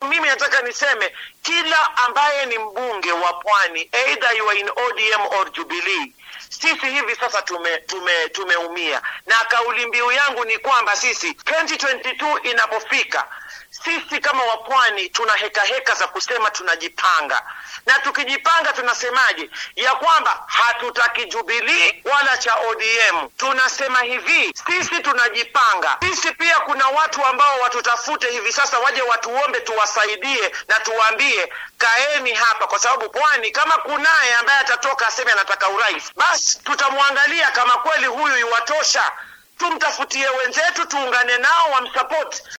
mimi nataka niseme kila ambaye ni mbunge wa Pwani, either you are in ODM or Jubilee, sisi hivi sasa tume tume tumeumia, na kauli mbiu yangu ni kwamba sisi 2022 inapofika sisi kama wapwani tuna heka heka za kusema tunajipanga, na tukijipanga tunasemaje? Ya kwamba hatutaki Jubilee wala cha ODM. Tunasema hivi, sisi tunajipanga. Sisi pia kuna watu ambao watutafute hivi sasa, waje watuombe, tuwasaidie na tuwaambie kaeni hapa, kwa sababu pwani kama kunaye ambaye atatoka aseme anataka urais, basi tutamwangalia kama kweli huyu iwatosha, tumtafutie wenzetu, tuungane nao wamsapoti.